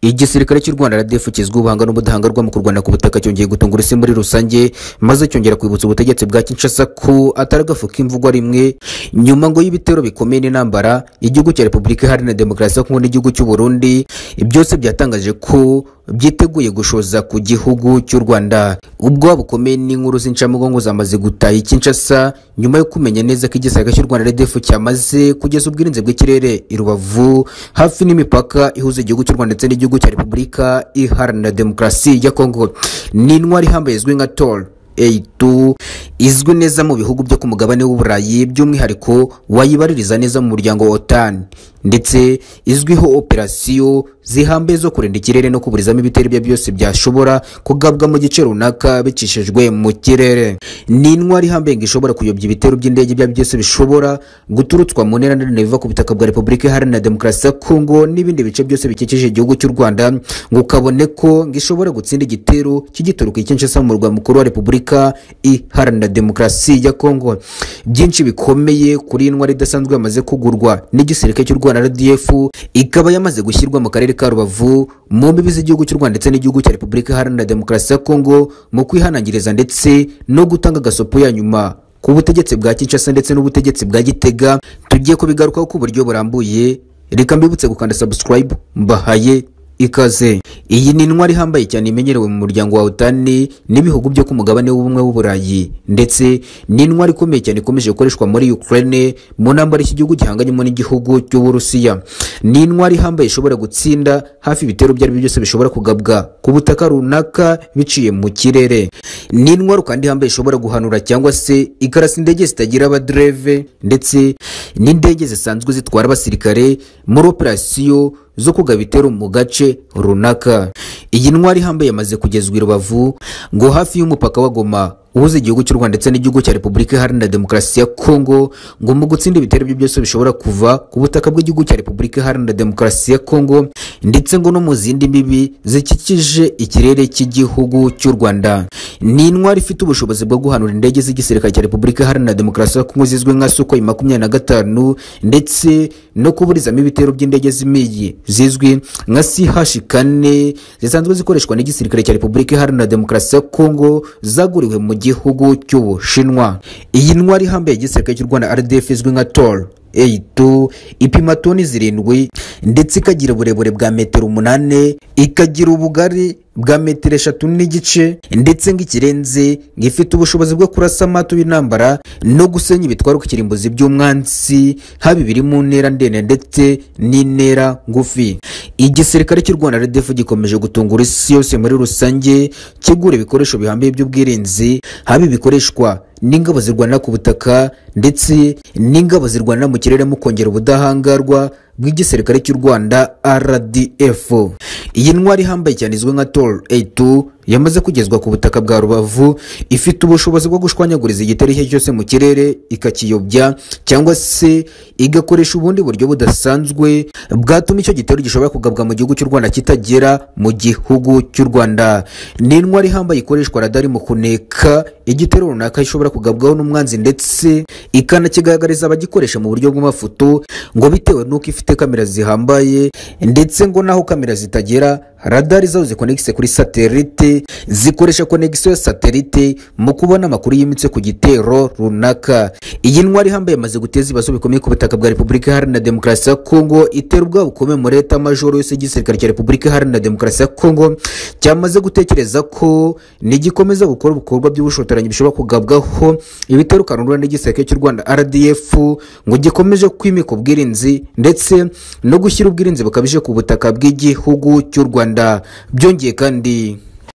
igisirikare cy'u rwanda rdf kizwi ubuhanga n'ubudahangarwa mu kurwana ku butaka cyongeye gutunga urusi muri rusange maze cyongera kwibutsa ubutegetsi bwa kinshasa ko atari agafu k'imvugwa rimwe nyuma ngo y'ibitero bikomeye n'intambara igihugu cya repubulika iharanira demokarasi ya kongo n'igihugu cy'u burundi byose byatangaje ko byiteguye gushoza ku gihugu cy'u rwanda ubwoba bukomeye n'inkuru z'incamugongo zamaze gutaha i kinshasa nyuma yo kumenya neza ko igisirikare cy'u rwanda rdf cyamaze kugeza ubwirinzi bw'ikirere i rubavu hafi n'imipaka ihuza igihugu cy'u rwanda ndetse n'igihugu gihugu cya repubulika iharanira demokarasi ya kongo ni intwari ihambaye izwi nka tor A2 izwi neza mu bihugu byo ku mugabane w'uburayi by'umwihariko wayibaririza neza mu muryango wa otan ndetse izwiho operasiyo zihambaye zo kurinda ikirere no kuburizamo ibitero ibyo byose byashobora kugabwa mu gice runaka bicishijwe mu kirere ni intwari ihambaye ngo ishobora kuyobya ibitero by'indege ibyo ari byo byose bishobora guturutswa mu ntera ndende biva ku butaka bwa repubulika iharanira demokarasi ya kongo n'ibindi bice byose bikikije igihugu cy'u rwanda ngo kabone ko ngo ishobora gutsinda igitero kigituruka i kinshasa mu murwa mukuru wa repubulika iharanira demokarasi ya kongo byinshi bikomeye kuri intwari idasanzwe yamaze kugurwa n'igisirikare cy'u rwanda rwanda rdf ikaba yamaze gushyirwa mu karere ka rubavu mu mbibi z'igihugu cy'u rwanda ndetse n'igihugu cya repubulika iharanira demokarasi ya kongo mu kwihanangiriza ndetse no gutanga agasopo ya nyuma ku butegetsi bwa kinshasa ndetse n'ubutegetsi bwa gitega tugiye kubigarukaho ku buryo burambuye reka mbibutse gukanda subscribe mbahaye ikaze iyi ni intwari ihambaye cyane imenyerewe mu muryango wa otani n'ibihugu byo ku mugabane w'ubumwe w'uburayi ndetse ni intwari ikomeye cyane ikomeje gukoreshwa muri ukraine mu ntambara iki gihugu gihanganyemo n'igihugu cy'uburusiya ni intwari ihambaye ishobora gutsinda hafi ibitero ibyo ari byo byose bishobora kugabwa ku butaka runaka biciye mu kirere ni intwari kandi ihambaye ishobora guhanura cyangwa se ikarasa indege zitagira abadereve ndetse n'indege zisanzwe zitwara abasirikare muri operasiyo zo kugaba ibitero mu gace runaka iyi ntwari ihambaye yamaze kugezwa i rubavu ngo hafi y'umupaka wa goma uhuza igihugu cy'u rwanda ndetse n'igihugu cya repubulika iharanira demokarasi ya kongo ngo mu gutsinda ibitero byo byose bishobora kuva ku butaka bw'igihugu cya repubulika iharanira demokarasi ya kongo ndetse ngo no mu zindi mbibi zikikije ikirere cy'igihugu cy'u rwanda ni intwari ifite ubushobozi bwo guhanura indege z'igisirikare cya repubulika iharanira demokarasi ya kongo zizwi nka sukoyi makumyabiri na gatanu ndetse no kuburizamo ibitero by'indege z'imiyi zizwi nka CH kane zisanzwe zikoreshwa n'igisirikare cya Repubulika Iharanira Demokarasi ya Kongo zaguriwe mu gihugu cy'Ubushinwa. Iyi ntwari ihambaye igisirikare cy'u Rwanda RDF izwi nka TOR A2 ipima toni zirindwi ndetse ikagira uburebure bwa metero umunane ikagira ubugari bwa metero eshatu n'igice ndetse ng'ikirenze ng'ifite ubushobozi bwo kurasa amato y'intambara no gusenya ibitwaruka ikirimbuzi by'umwansi haba ibiri mu ntera ndende ndetse n'intera ngufi igisirikare cy'u rwanda rdf gikomeje gutunga isi yose muri rusange kigura ibikoresho bihambaye by'ubwirinzi haba ibikoreshwa n'ingabo zirwanira ku butaka ndetse n'ingabo zirwanira mu kirere mu kongera ubudahangarwa bw'igisirikare cy'u rwanda rdf iyi ntwari ihambaye cyane izwi nka tor a2 yamaze kugezwa ku butaka bwa rubavu ifite ubushobozi bwo gushwanyaguriza igitero icyo cyose mu kirere ikakiyobya cyangwa se igakoresha ubundi buryo budasanzwe bwatuma icyo gitero gishobora kugabwa mu gihugu cy'u rwanda kitagera mu gihugu cy'u rwanda ni intwari ihambaye ikoreshwa radari mu kuneka igitero runaka ishobora kugabwaho n'umwanzi ndetse ikanakigaragariza abagikoresha mu buryo bw'amafoto ngo bitewe n'uko ifite kamera zihambaye ndetse ngo n'aho kamera zitagera radari zaho zikonegise kuri satelite zikoresha konegisiyo ya satelite mu kubona amakuru yimitse ku gitero runaka iyi ntwari ihambaye yamaze guteza ibibazo bikomeye ku butaka bwa repubulika iharanira demokarasi ya kongo itera ubwabo bukomeye muri leta majoro yose y'igisirikare cya repubulika iharanira demokarasi ya kongo cyamaze gutekereza ko nigikomeza gukora ibikorwa by'ubushotoranyi bishobora kugabwaho ibitero kanurura n'igisirikare cy'u rwanda rdf ngo gikomeje kwimika ubwirinzi ndetse no gushyira ubwirinzi bukabije ku butaka bw'igihugu cy'u rwanda byongeye kandi